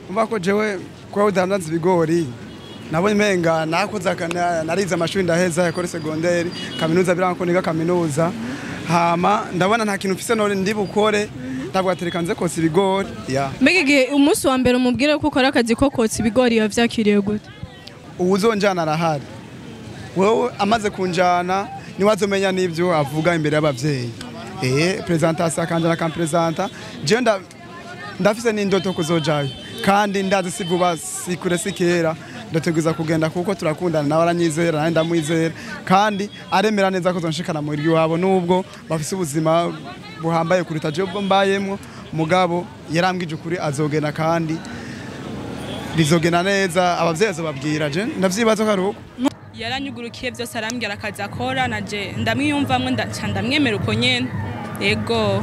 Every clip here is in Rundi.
umva ko jewe kuba udandaza ibigori nabonye umenga nakoze aka- narize amashuri ndaheza yakore segonderi kaminuza biranga ko niga kaminuza hama ndabona nta kintu mfise none ndi bukore ndavuga ati reka nze kotsa ibigori ya mbega igihe umunsi wa mbere umubwire ko ukora akazi ko kotsa ibigori biba vyakiriye gute uwuzonjana arahari wowe amaze kunjana niwe azomenya n'ibyo avuga imbere y'abavyeyi eh presentation akanjana akampresenta jewe nda- ndafise n'indoto kuzojayo kandi ndazi si vuba si kure si kera ndateguza kugenda kuko turakundana nawe aranyizera nanjye ndamwizera kandi aremera neza ko zonshikana mu iryo wabo nubwo bafise ubuzima buhambaye kuruta jewe ubwo mbayemwo mugabo yarambwije ukuri azogenda kandi bizogenda neza abavyeyi azobabwira je ndavyibaza ko ari uko yaranyugurukiye byose arambwira akazi akora naje ndamwiyumvamwo ndaca ndamwemera uko nyene ego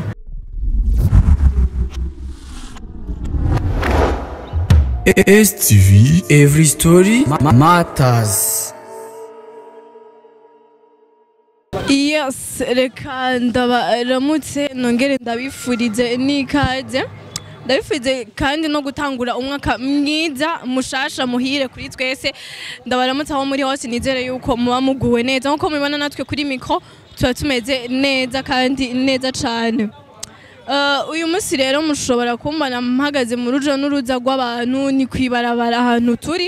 STV Every Story ma- Matters yes reka ndabaramutse nongere ndabifurize n'ikaze ndabifurize kandi no gutangura umwaka mwiza mushasha muhire kuri twese ndabaramutse aho muri hose nizere yuko muba muguwe neza nkuko mubibona natwe kuri mikro tuba tumeze neza kandi neza cane Uh, uyu munsi rero mushobora kumbona mpagaze mu ruja n'uruza rw'abantu ni kwibarabara ahantu turi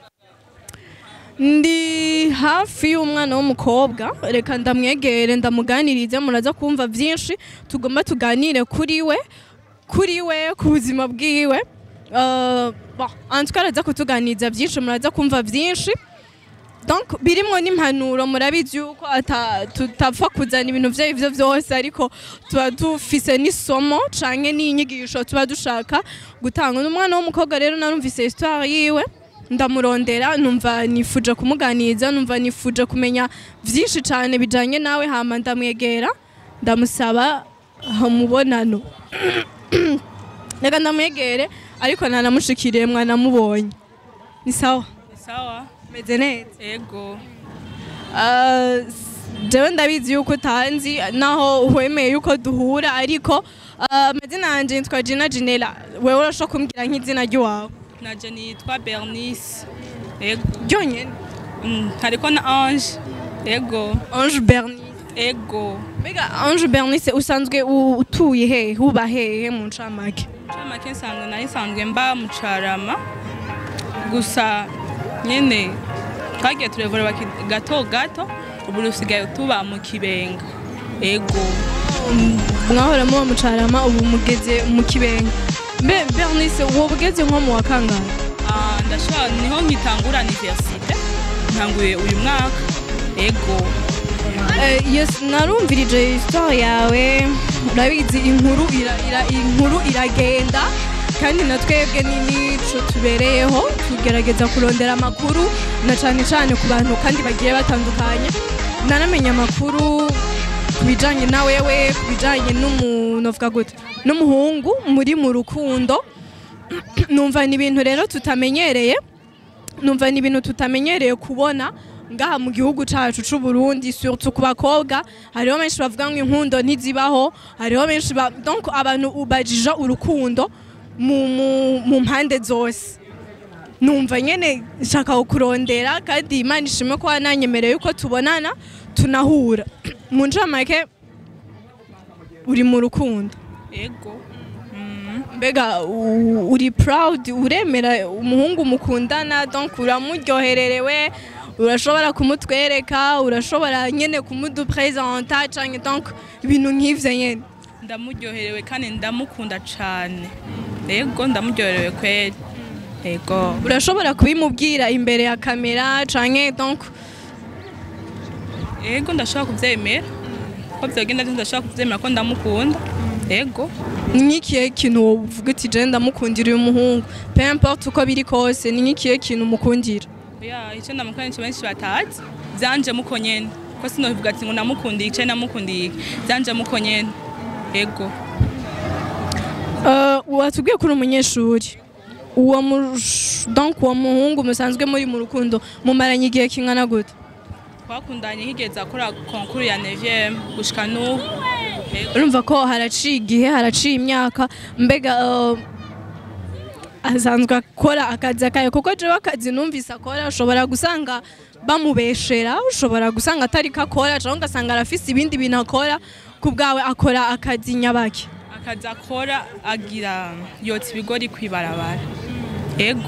ndi hafi y'umwana w'umukobwa reka ndamwegere ndamuganirize muraza kumva byinshi tugomba tuganire kuri we kuri we ku buzima bwiwe Uh, bon, en tout cas araza kutuganiriza byinshi muraza kumva byinshi donc birimwo n'impanuro murabizi yuko ata- tutapfa kuzana ibintu vyo ivyo vyose ariko tuba dufise n'isomo canke n'inyigisho tuba dushaka gutanga n'umwana w'umukobwa rero narumvise histoire yiwe ndamurondera numva nifuje kumuganiriza numva nifuje kumenya vyinshi cane bijanye nawe hama ndamwegera ndamusaba umubonano reka ndamwegere ariko nanamushikiriye mwanamubonye ni sawa sawa meze neza ego Ah, jewe ndabizi yuko utanzi naho wemeye yuko duhura ariko ah, amazina yanje nitwa Gina Ginela wewe urashobora kumbwira nk'izina ry'iwawe naje nitwa bernice ego ryonyene Mm, hariko na ange ego Ange Bernice ego mbega Ange Bernice usanzwe u- utuye hehe uba hehe mu ncamake camake nsanzwe nari nsanzwe mba mu carama gusa nyene twagiye turevura gato gato ubu rusigaye tuba mu kibenga ego mwahora muba mu carama ubu mugeze mu kibenga mbe Bernice wowe ugeze nko mu wa kangahe Ah, ndashobora niho nkitangura universite ntanguye uyu mwaka ego Eh, yes narumvirije histoire yawe urabizi inkuru ira, ira, inkuru iragenda kandi na twebwe ni nico tubereyeho tugerageza kurondera amakuru na cane cane ku bantu kandi bagiye batandukanye naramenya amakuru ku bijanye na wewe ku bijanye n'umuntu avuga gute n'umuhungu muri mu rukundo numva ni ibintu rero tutamenyereye numva ni ibintu tutamenyereye kubona ngaha mu gihugu cacu c'u Burundi surtout ku bakobwa hariho benshi bavuga ngo inkundo ntizibaho hariho benshi ba, donc abantu ubajija urukundo mu, mu, mu mpande zose numva nyene nshaka kukurondera kandi imana ishimwe ko wananyemereye yuko tubonana tunahura mu ncamake uri mu rukundo ego mbega u- uri proud uremera umuhungu mukundana donc uramuryohererewe urashobora kumutwereka urashobora nyene kumudupresenta canke donc ibintu nk'ivyo nyene ndamuryoherewe kandi ndamukunda cane ego ndamuryoherewe kweli ego urashobora kubimubwira imbere ya kamera canke donc ego ndashobora kuvyemera ko vyogenda vyose ndashobora kuvyemera ko ndamukunda ego ni nk'ikihe kintu wovuga uti je ndamukundira uyu muhungu peu importe uko biri kose ni nk'ikihe kintu umukundira ya ico ndamukunda nico benshi batazi vyanje muko nyene ko sinovuga ati ngo namukundiye ice namukundiye iki vyanje muko nyene ego Uh, watubwiye ko uri umunyeshuri uwo mush- donc uwo muhungu musanzwe muri mu rukundo mumaranye igihe kingana gute twakundanye higeze akora konkuru ya 9 gushika n'ubu Ego. urumva ko haraciye igihe haraciye imyaka mbega uh, asanzwe akora akazi akaye kuko jewe akazi numvise akora ushobora gusanga bamubeshera ushobora gusanga atari ko akora cyangwa ugasanga arafise ibindi bintu akora ku bwawe akora akazi nyabaki akazi akora agira yotsa ibigori kwibarabara ego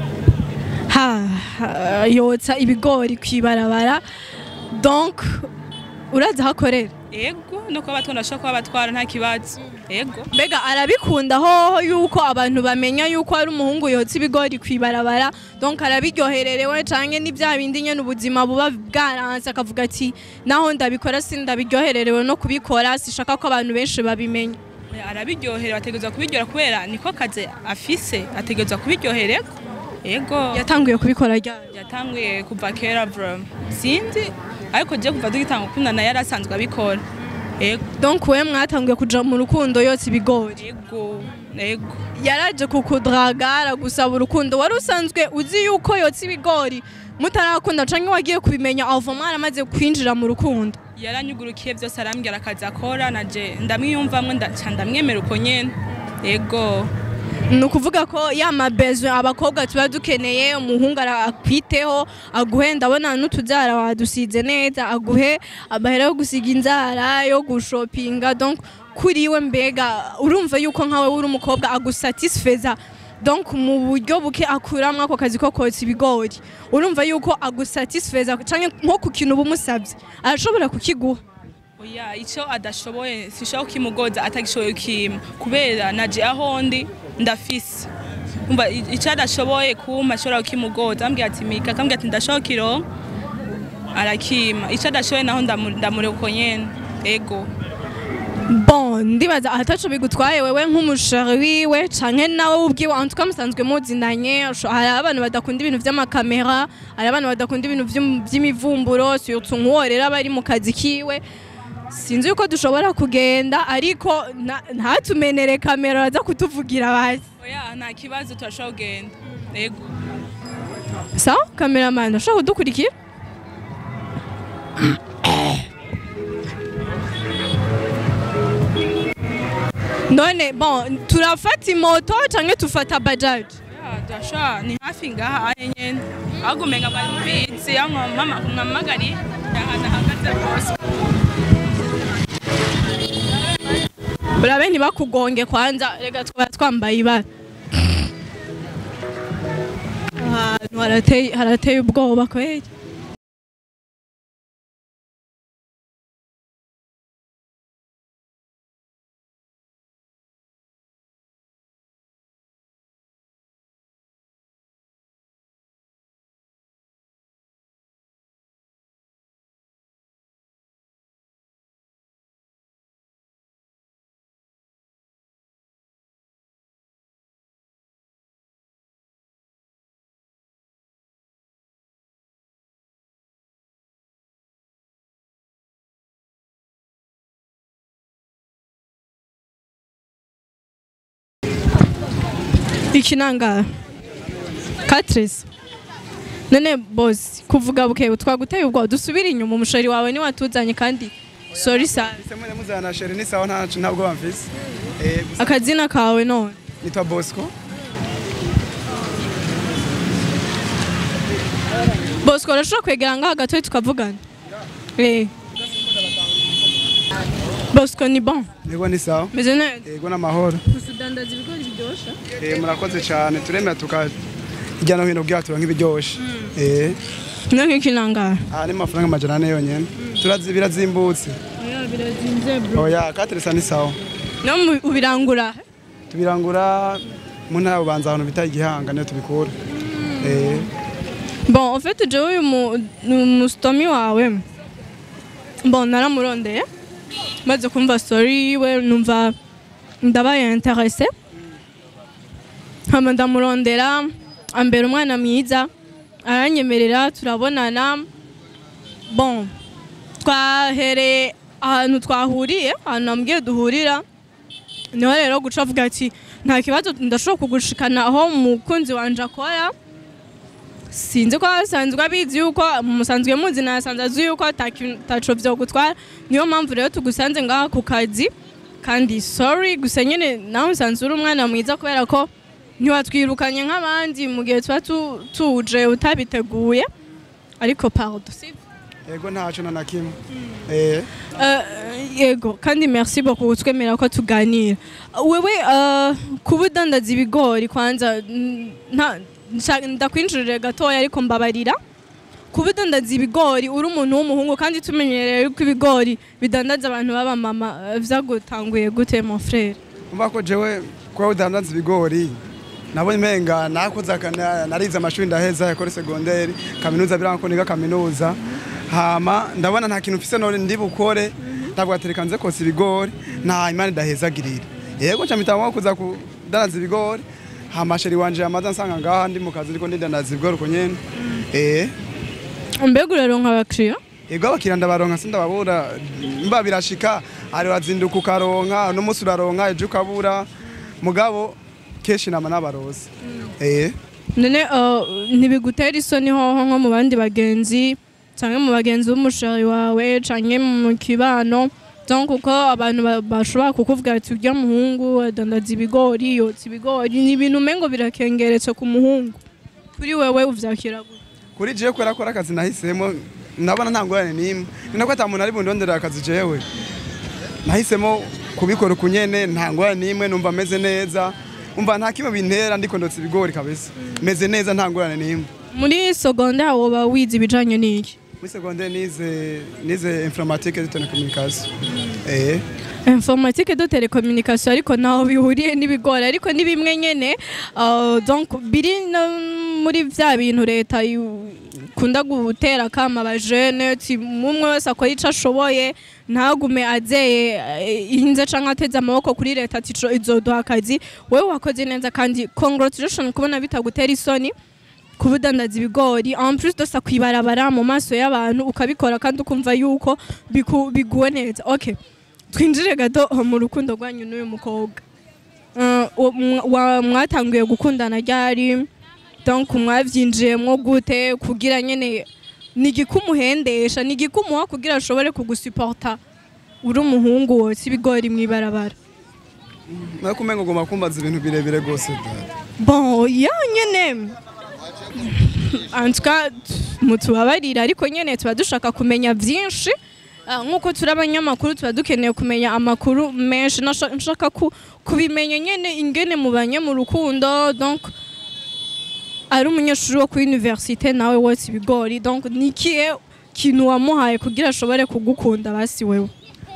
ha ha, yotsa ibigori kwibarabara donc urazi aho akorera ego no kuba batwara ashobora kuba batwara nta kibazo ego mbega arabikunda hoho yuko abantu bamenya yuko ari umuhungu yotsa ibigori kwibarabara donc arabiryohererewe canke ni bya bindi nyene ubuzima buba bwaranse akavuga ati naho ndabikora sindabiryohererewe no kubikora sishaka ko abantu benshi babimenya arabiryohera ategerezwa kubiryohera kubera niko kazi afise ategerezwa kubiryohererwa ego yatanguye kubikora ryari yatanguye kuva kera bro sinzi ariko je kuva dugitanga gukundana yari asanzwe abikora ego donc we mwatanguye kuja mu rukundo yotsa ibigori ego ego yaraje kukudraga aragusaba urukundo wari usanzwe uzi yuko yotsa ibigori mutarakunda canke wagiye kubimenya ava mwaramaze kwinjira mu rukundo yaranyugurukiye byose arambwira akazi akora naje ndamwiyumvamwe ndaca ndamwemera uko nyene ego ni ukuvuga ko ya mabezo abakobwa tuba dukeneye umuhungu ara- akwiteho aguhe ndabona n'utubyara wadusize neza aguhe amahera yo gusiga inzara yo gushopinga donc kuri we mbega urumva yuko nkawe uri umukobwa agusatisfeza donc mu buryo buke akuramwo ako kazi ko kotsa ibigori urumva yuko agusatisfeza canke nko ku kintu uba umusabye arashobora kukiguha oya icyo adashoboye sishobora kukimugoza atagishoboye ukima kubera naje aho ndi ndafise umva i- icyo adashoboye kuma ashobora kukimugoza ambwira ati mika akambwira ati ndashobora kukironka arakima icyo adashoboye naho ndamu- ndamureka uko nyene ego bon ndibaza ahataco bigutwaye wewe nk'umushari wiwe canke nawe ubwiwe en tout cas musanzwe muzinanye usho- hari abantu badakunda ibintu vy'amakamera hari abantu badakunda ibintu vy'im- vy'imivumburo surtout nk'uwo rero aba ari mu kazi kiwe sinzi yuko dushobora kugenda ariko nta- ntatumenere kamera aza kutuvugira basi oya nta kibazo turashobora kugenda ego sawa kameramani ushobora kudukurikira none bon turafata imoto canke tufata bajaji Ya, turashobora ni hafi ngaha anye nyene ahubwo umenga bari mubizi aho mama mwamagari ahantu ahagaze rwose urabe ntibakugonge kwanza rega twaba twambaye ibara ahantu harateye harateye ubwoba kweli ikinangara katrisi none bosi kuvuga buke twaguteye ubwo dusubire inyuma umushari wawe ni watuzanye kandi sorry sana Semwe muzana sheri ni sawa nta ntabwo bamfise. Eh gusa akazina kawe none nitwa Bosco. bosco urashobora kwegera ngaha gatoya tukavugana eh bosco ni bon Yego ni sawa. meze neza Yego n'amahoro. gusa udandaza ibigori biryoshye Eh murakoze cyane turemera tuka hirya no hino bwatura nk'ibiryoshe. Eh no nk'ikinangara aha ni amafaranga amajana ane yonyene. Turazi birazimbutse. birazinze bro Oya kateresa ni sawa. no mu- ubirangura Tubirangura mu ntara bubanza ahantu bita igihanga niyo tubikura. Eh bon en fait jewe uyu mu- ni umusitomi wawe bon naramurondeye maze kumva story yiwe numva ndabaye interese hama ndamurondera ambera umwana mwiza aranyemerera turabonana bon twahereye ahantu twahuriye ahantu nambwiye duhurira niho rero guca avuga ati nta kibazo ndashobora kugushikana aho umukunzi wanje akora sinzi ko asanzwe abizi yuko musanzwe muzi nasanze azi yuko atakintu- ataco vyo gutwara niyo mpamvu rero tugusanze ngaha ku kazi kandi sorry gusa nyene nawe usanzwe uri umwana mwiza kubera ko ntiwatwirukanye nk'abandi mu gihe tuba tu- tuje utabiteguye ariko pardon sibyo yego ntaco na na kimwe eh Eh, yego kandi merci beaucoup kutwemera ko tuganira wewe eh, kuba udandaza ibigori kwanza n- nta- nshaka- ndakwinjirire gatoya ariko mbabarira kuba udandaza ibigori uri umuntu w'umuhungu kandi tumenyereye yuko ibigori bidandaza abantu b'abamama eh, vyagutanguye gute mon frere umva ko jewe kuba udandaza ibigori nabonye menga nakoze akana- narize amashuri ndaheza yakore segonderi kaminuza biranga ko niga kaminuza hama ndabona nta kintu mfise none ndi bukore ntabwo atereka nze kosa ibigori nta imana idahezagirira yego nca mpitamo kuza kudandaza ibigori hama sheri wanje yamaze ansanga ngaha ndi mu kazi ndiko ndidandaza ibigori uko nyene eh mbega uraronka abakiriya Ego abakiriya ndabaronka sindababura mba birashika ari wazinduka ukaronka n'umunsi uraronka ejo ukabura mugabo kenshi nama n'abarozi eh none eh, ntibigutera isoni hoho nko mu bandi bagenzi canke mu bagenzi b'umushari wawe canke mu kibano donc uko abantu ba- bashobora kukuvuga ati urya muhungu adandaza ibigori yotsa ibigori ni ibintu umengo birakengeretse ku muhungu kuri wewe uvyakira gute kuri jewe kubera ko ari akazi nahisemo ndabona nta ngorane n'imwe ni nako ata muntu ari bundonderera akazi jewe nahisemo kubikora uku nyene nta ngorane n'imwe numva meze neza umva nta kimwe bintera ndiko ndotsa ibigori kabisa meze neza nta ngorane n'imwe muri secondaire woba wize ibijanye n'iki muri secondaire nize nize informatique de télécommunication eh informatique de télécommunication ariko ntaho bihuriye n'ibigori ariko ni bimwe nyene uh, donc biri no muri vya bintu leta yu- ikunda gutera kama abajene ati umwe wese akora ico ashoboye ntagume azeye eh, inze canke ateze amaboko kuri leta ati ico izoduha akazi wewe wakoze neza kandi congratulation kubona bitagutera isoni kuba udandaza ibigori en plus de ça kwibarabara mu maso y'abantu ukabikora kandi ukumva yuko biku- biguwe neza okay twinjire gato mu rukundo rwanyu n'uyu mukobwa Uh, uwo mwa- wa- mwatanguye gukundana ryari donc mwavyinjiyemwo gute kugira nyene ni igikumuhendesha ni igikumuha kugira ashobore kugusuporta uri umuhungu wotsa ibigori mw'ibarabara nako umengo ugomba kumbaza ibintu birebire gose dada bon ya nyene en tout cas mutubabarira ariko nyene tuba dushaka kumenya vyinshi Ah, nk'uko turi abanyamakuru tuba dukeneye kumenya amakuru menshi Nasha- nshaka ku- kubimenya nyene ingene mubanye mu rukundo donc ari umunyeshuri wo kuri universite nawe wotsa ibigori donc ni ikihe kintu wamuhaye kugira ashobore kugukunda basi wewe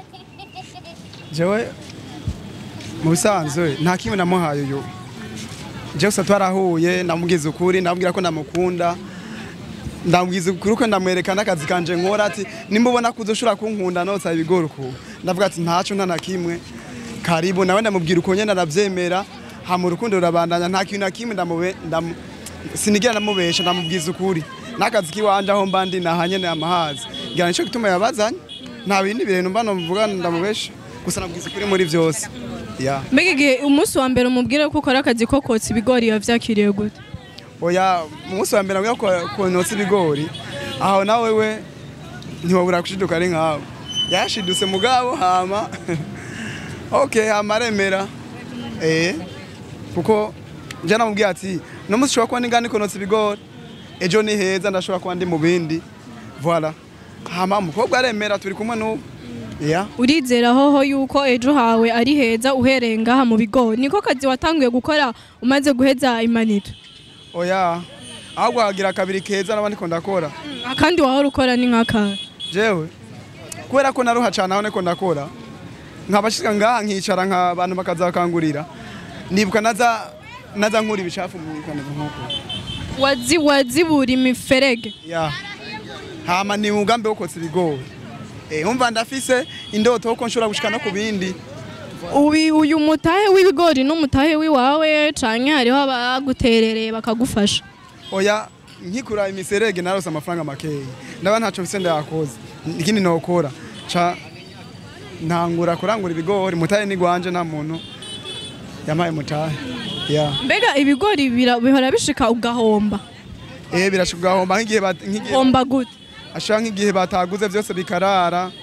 jewe mu bisanzwe nta kimwe namuhaye uyu jewe gusa twarahuye ndamubwiza ukuri ndamubwira ko ndamukunda ndamubwiza ukuri ko ndamwereka n'akazi kanje nkora ati nimba ubona ko uzoshobora kunkunda notsa ibigori uku ndavuga ati ntaco nta na kimwe karibu nawe ndamubwira uko nyene aravyemera hama urukundo rurabandanya nta kintu na kimwe ndamube ndamu sinigira ndamubesha ndamubwiza ukuri n'akazi kiwanje aho mba ndi naha nyene amahazi ngira nico gituma yabazanye nta bindi bintu mba novuga ndamubesha gusa nabwiza ukuri muri vyose ya mbega igihe umunsi wa mbere umubwire ko ukora akazi ko kotsa ibigori yavyakiriye gute oya mu munsi wa mbere nabwiye ko notsa ibigori aho nawe we ntiwabura gushiduka ari nkawe yashidutse mugabo hama okay hama aremera eh kuko nje namubwiye ati no munsi ushobora kuba ningana niko notsa ibigori ejo ni heza ndashobora kuba ndi mu bindi voilà hama umukobwa aremera turi kumwe n'ubu ya urizera hoho yuko ejo hawe ari heza uhereye ngaha mu bigori niko kazi watanguye gukora umaze guheza imanito oya ahubwo hagira kabiri keza naba ndiko ndakora akandi wahora ukora ni nk'akara jewe kubera ko naruha cane aho niko ndakora nkabashika ngaha nkicara nk'abantu bakaza bakangurira nibuka naza naza nkura ibicafu mu kaneza nk'uko wazi wazibura imiferege ya hama ni umugambi wo kotsa ibigori eh umva ndafise indoto ko nshobora gushika no ku bindi ubi uyu mutahe w'ibigori n'umutahe w'iwawe canke hariho abaguterereye bakagufasha oya nkikura imiserege narose amafaranga makeyi ndaba ntaco mfise ndayakoze ikindi nokora ca ntangura kurangura ibigori mutahe ni gwanje nta muntu yamaye mutahe ya mbega ibigori bira- bihora bishika ugahomba eh birashobora gahomba nk'igihe bat- nk'igihe homba gute ashaka nk'igihe bataguze byose bikarara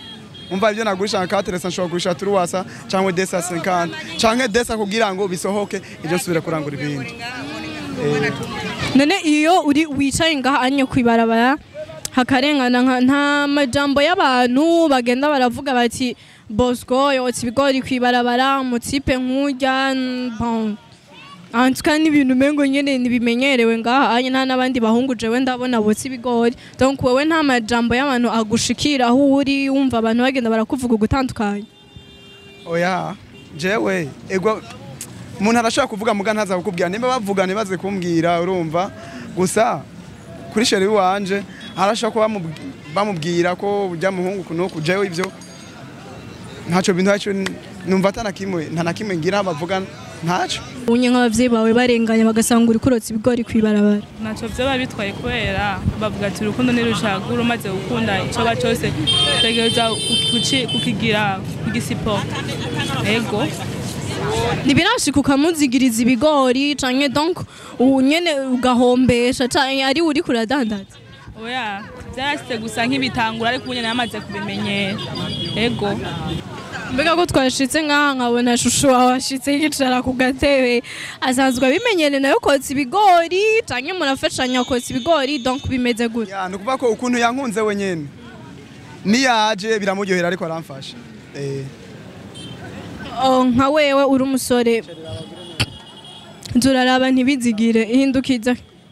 umva ibyo nagurisha nka kateresa nshobora kugurisha turuwasa cyangwa desa 50 cyangwa desa kugira ngo bisohoke ibyo nsubire kurangura ibindi none iyo uri wicaye ngaha anye kwibarabara hakarengana nka- nta majambo y'abantu bagenda baravuga bati bosco yotsa ibigori kwibarabara mutipe nk'urya n- bon antuka n'ibintu umengo nyene ntibimenyerewe ngaha anye nta n'abandi bahungu jewe ndabona botsa ibigori donc wewe nta majambo y'abantu agushikira aho uri wumva abantu bagenda barakuvuga ugutandukanye oya jewe ego umuntu arashobora kuvuga muga ntaza kukubwira nimba bavuga ntibaze kumbwira urumva gusa kuri sheri wanje arashobora kuba bamubw- bamubwira ko ujya muhungu kunuku jewe ibyo ntacyo bintu ntacyo numva atanakimwe nta na kimwe ngira bavuga ntacyo unye nk'abavyeyi bawe barenganya bagasanga uri kurotsa ibigori kwibarabara ntacyo byaba bitwaye kubera bavuga ati urukundo ntirushagura umaze gukunda icyoba cyose utegereza kuki- kukigira kugisipota ego ntibirashika ukamuzigiriza ibigori canke donc ubu nyene ugahombesha canke ari uri kuradandaza oya byarasite gusa nk'ibitangura ariko ubu nyine yamaze kubimenyera ego mbega ko twashitse nk'aha nkabona shusho wawe ashitse yicara ku gatebe asanzwe abimenyere nayo kotsa ibigori canke murafashanya kotsa ibigori donc bimeze gute ya ni ukuvuga ko ukuntu yankunze wenyine niyaje biramuryohera ariko aramfasha eh Oh, nka wewe uri umusore turaraba ntibizigire ihindukiza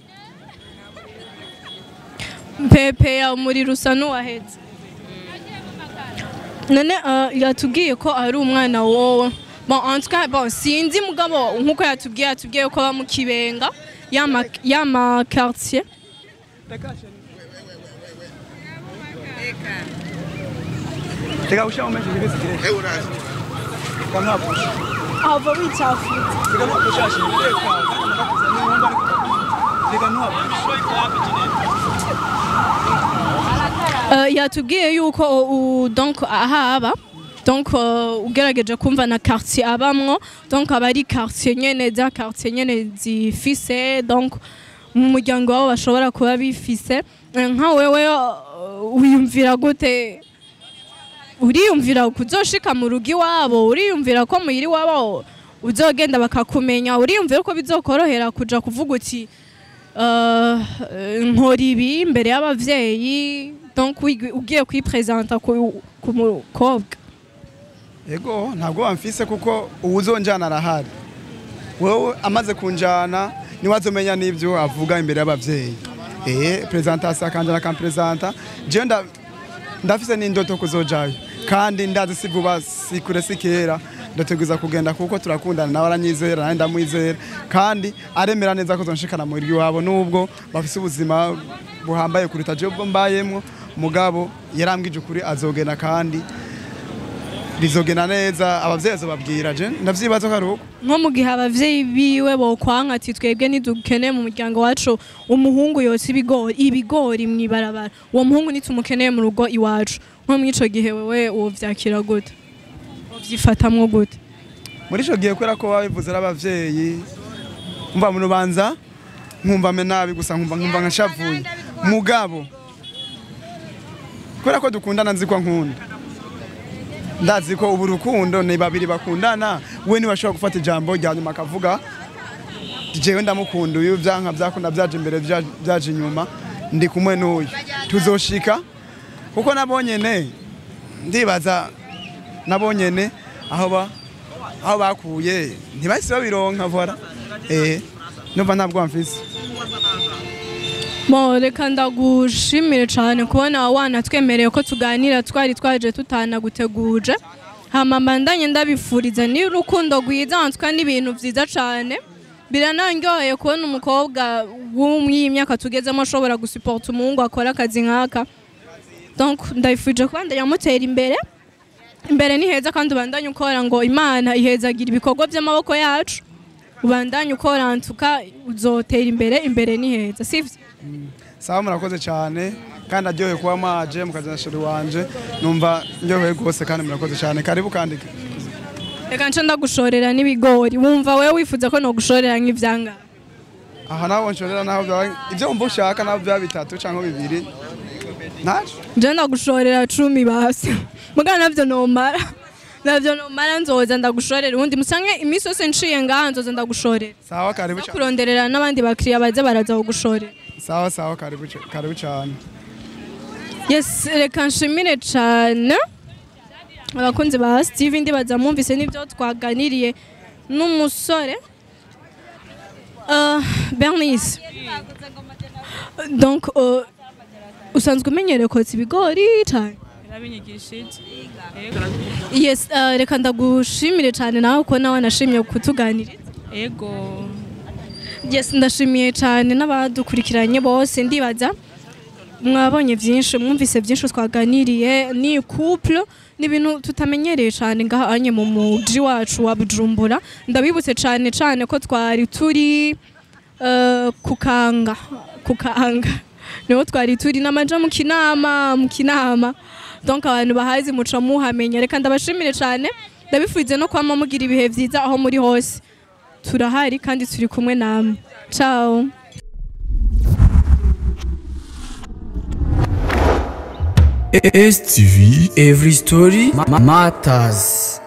pepe ya umuriro usa n'uwahetse none uh, yatubwiye ko ari umwana wowe bon en tout cas bon sinzi mugabo nkuko yatubwiye yatubwiye ko aba mu kibenga yama yama quartier reka ushyiraho menshi ntibizigire reka ntabwo ava wicafuye reka ntabwo ushashe reka reka ntabwo Uh, yatubwiye yuko uh, donc ahaba donc uh, ugerageje kumva na quartier abamwo donc aba ari quartier nyene za quartier nyene zifise donc mu muryango wabo bashobora kuba bifise Eh, nka wewe uh, wiyumvira gute uriyumvira kuzoshika mu rugo iwabo uriyumvira ko muhira iwabo uzogenda bakakumenya uriyumvira ko bizokorohera kuja kuvuga uti uh, nkora ibi imbere y'abavyeyi donc wigi- ugiye kwipresenta ku ku mukobwa Ego ntabwo wamfise kuko uwuzonjana arahari wowe amaze kunjana niwe azomenya n'ibyo avuga imbere y'abavyeyi eh presentation akanjana akampresenta jewe nda ndafise n'indoto kuzojayo kandi ndazi si vuba si kure si kera ndateguza kugenda kuko turakundana nawe aranyizera nanjye ndamwizera kandi aremera neza ko zonshikana mu iwabo nubwo bafise ubuzima buhambaye kuruta jewe ubwo mbayemwo mugabo yarambwije ukuri azogenda kandi bizogenda neza abavyeyi azobabwira je ndavyibaza ko ari uko nko mu gihe abavyeyi biwe bokwanka ati twebwe ntidukeneye mu muryango wacu umuhungu yotsa ibigori ibigori mw'ibarabara uwo muhungu nitumukeneye mu rugo iwacu nko mw'ico gihe wewe wovyakira gute wovyifatamwo gute muri ico gihe kubera ko babivuze ari abavyeyi umva mu rubanza nkumva me nabi gusa nkumva nkumva nkashavuye mugabo kubera ko dukundana nzi ko nkunda ndazi ko ubu rukundo ni babiri bakundana we niwe ashobora gufata ijambo rya nyuma akavuga jewe ndamukunda uyu byanka byakunda byaje imbere bya- byaje inyuma ndi kumwe n'uyu tuzoshika kuko nabonyene ndibaza nabonyene aho ba aho bakuye ntibahise babironka vora eh numva ntabwo bamfise Mo reka ndagushimire cyane kubona wanatwemereye ko tuganira twari twaje tutanaguteguje hama mbandanye ndabifuriza ni urukundo rwiza wanzwa n'ibintu byiza cyane birananyoye kubona umukobwa w'imyaka tugezemo ashobora gusuporta umuhungu akora akazi nk'aka donc ndabifurije kuba ndayamutera imbere imbere ni heza kandi ubandanye ukora ngo imana ihezagira ibikorwa by'amaboko yacu ubandanye ukora ntuka uzotera imbere imbere ni heza sivyo sawa murakoze cyane kandi aryoheye kuba mwaje mukazana sheri wanje numva ndyoheye rwose kandi murakoze cyane karibu kandike reka nce ndagushorera n'ibigori wumva wewe wifuza ko nogushorera nk'ivyanga aha naho nshorera naho byaba ibyo wumva ushaka naho byaba bitatu cyangwa bibiri naje je ndagushorera cumi basi mugana navyo nomara navyo nomara nzoza ndagushorera ubundi musange iminsi yose nciye ngaha nzoza ndagushorera sawa karibu no cyane kuronderera n'abandi bakiriya baza baraza kugushorera sawa sawa karibu cy- karibu cyane yes reka nshimire cyane abakunzi ba steve ndibaza mwumvise n'ibyo twaganiriye n'umusore Uh, bernice donc uh, usanzwe umenyereye kotsa ibigori cyane yarabinyigishije yes uh, reka ndagushimire cyane nawe ko nawe nashimye kutuganiriza ego yes ndashimiye cyane n'abadukurikiranye bose ndibaza mwabonye byinshi mwumvise byinshi twaganiriye ni couple ni ibintu tutamenyereye cyane ngahanye mu muji wacu wa bujumbura ndabibutse cyane cyane ko twari turi eh, kukanga kukanga niho twari turi n'amaja mu kinama mu kinama donc abantu bahazi muca muhamenya reka ndabashimire cyane ndabifurize no kwama mugira ibihe byiza aho muri hose turahari kandi turi kumwe namwe ciao STV Every Story ma- Matters